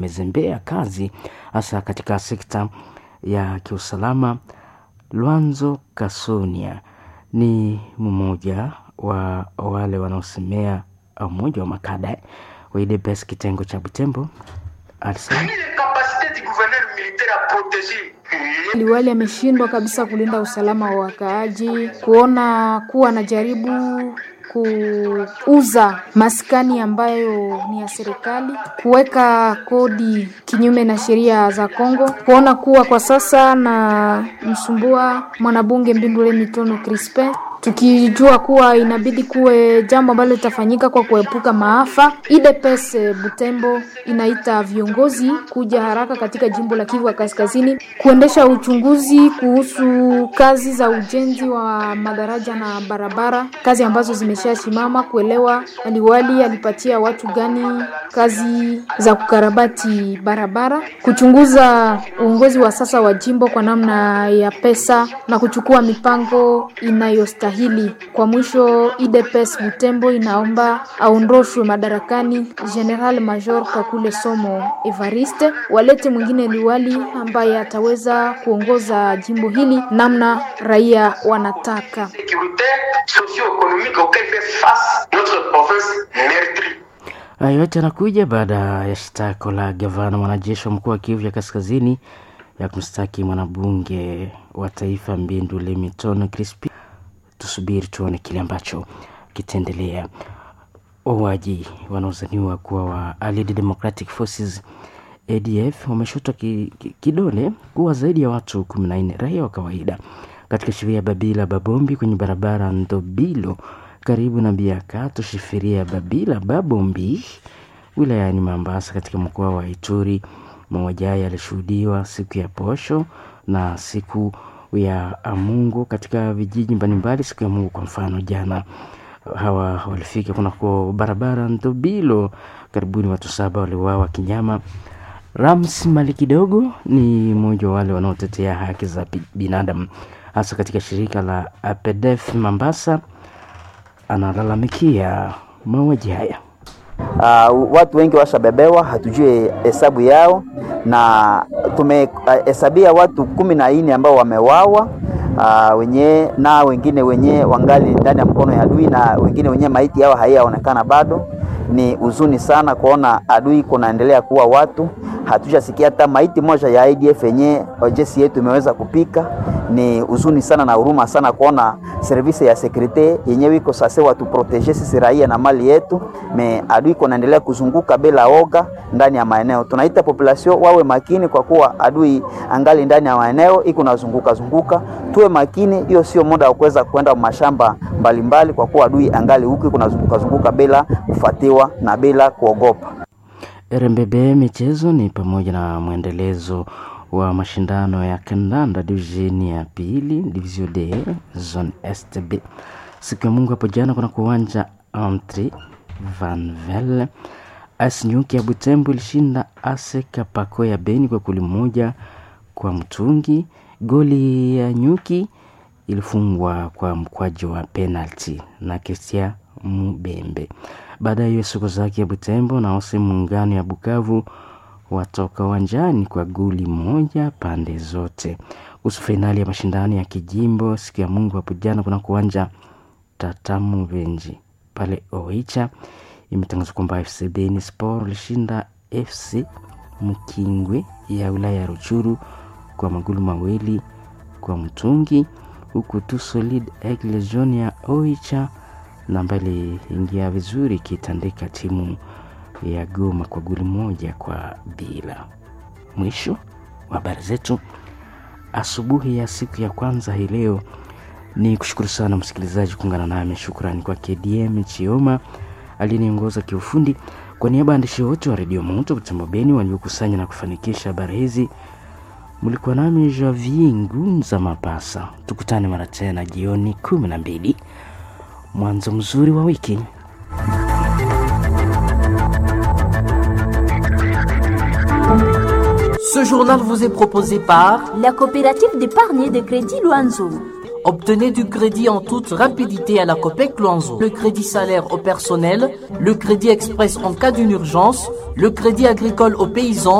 imezembea kazi hasa katika sekta ya kiusalama. Lwanzo Kasonia ni mmoja wa wale wanaosemea mmoja wa makada wa UDPS kitengo cha Butembo alisema Liwali ameshindwa kabisa kulinda usalama wa wakaaji, kuona kuwa anajaribu kuuza maskani ambayo ni ya serikali, kuweka kodi kinyume na sheria za Kongo, kuona kuwa kwa sasa na msumbua mwanabunge Mbindule Mitono Crispin tukijua kuwa inabidi kuwe jambo ambalo litafanyika kwa kuepuka maafa. IDPS Butembo inaita viongozi kuja haraka katika jimbo la Kivu Kaskazini kuendesha uchunguzi kuhusu kazi za ujenzi wa madaraja na barabara, kazi ambazo zimeshasimama, kuelewa aliwali alipatia watu gani kazi za kukarabati barabara, kuchunguza uongozi wa sasa wa jimbo kwa namna ya pesa na kuchukua mipango inayostahili hili. Kwa mwisho, IDPS Butembo inaomba aondoshwe madarakani General Major Kakule Somo Evariste, walete mwingine liwali ambaye ataweza kuongoza jimbo hili namna raia wanataka. Hayo yote yanakuja baada ya shtako la gavana mwanajeshi wa mkoa wa Kivu ya Kaskazini ya kumstaki mwanabunge wa taifa Mbindule Mitono Crispi tusubiri tuone kile ambacho kitaendelea. Wauaji wanaozaniwa kuwa wa Allied Democratic Forces ADF wameshotwa ki, ki, kidole kuwa zaidi ya watu kumi na nne raia wa kawaida katika shefria ya Babila Babombi kwenye barabara Ndobilo karibu na Biakato, shefria ya Babila Babombi wilayani Mambasa katika mkoa wa Ituri. Mauaji haya yalishuhudiwa siku ya posho na siku ya Mungu katika vijiji mbalimbali siku ya Mungu. Kwa mfano, jana hawa walifika kunako barabara Ndobilo, karibuni watu saba waliuawa kinyama. Rams Mali kidogo ni mmoja wa wale wanaotetea haki za binadamu hasa katika shirika la APDF Mambasa, analalamikia mauaji haya. Uh, watu wengi washabebewa, hatujui hesabu yao, na tumehesabia uh, watu kumi na nne ambao wamewawa uh, wenye na wengine wenye wangali ndani ya mkono ya adui na wengine wenye maiti yao haiyaonekana bado. Ni huzuni sana kuona adui kunaendelea kuwa watu, hatujasikia hata maiti moja ya IDF yenye jeshi yetu imeweza kupika. Ni huzuni sana na huruma sana kuona service ya sekurite yenyewe iko sasa watu protege sisi raia na mali yetu, me adui kunaendelea kuzunguka bila oga ndani ya maeneo. Tunaita population wawe makini, kwa kuwa adui angali ndani ya maeneo iko nazunguka zunguka, tuwe makini. Hiyo sio muda wa kuweza kwenda mashamba mbalimbali mbali, kwa kuwa adui angali huku iko nazunguka zunguka bila kufuatiwa na bila kuogopa. RMBB michezo ni pamoja na mwendelezo wa mashindano ya kandanda divisheni ya pili division D zone STB siku ya Mungu hapo jana kuna kuwanja Antri Vanvel AS Nyuki ya Butembo ilishinda ASE Kapako ya Beni kwa goli moja kwa mtungi. Goli ya Nyuki ilifungwa kwa mkwaju wa penalty na Kestia Mubembe. Baada ya hiyo siku zake ya Butembo na ose muungano ya Bukavu watoka uwanjani kwa goli moja pande zote. Kuhusu fainali ya mashindano ya kijimbo siku ya Mungu hapo jana kuna kuwanja Tatamu Venji pale Oicha, imetangazwa kwamba FC Beni Sport ilishinda FC Mkingwe ya wilaya ya Ruchuru kwa magoli mawili kwa mtungi, huku tu Solid Egg Legion ya Oicha na ambayo iliingia vizuri ikitandika timu ya Goma kwa goli moja kwa bila. Mwisho wa habari zetu asubuhi ya siku ya kwanza hii leo. Ni kushukuru sana msikilizaji kuungana nami. Shukrani kwa KDM Chioma aliyeniongoza kiufundi. Kwa niaba ya waandishi wote wa redio Moto Butembo Beni waliokusanya na kufanikisha habari hizi, mlikuwa nami Javier Ngunza Mapasa. Tukutane mara tena jioni kumi na mbili. Mwanzo mzuri wa wiki. Ce journal vous est proposé par la coopérative d'épargne et de crédit Loanzo. Obtenez du crédit en toute rapidité à la COPEC Luanzo. Le crédit salaire au personnel, le crédit express en cas d'une urgence, le crédit agricole aux paysans,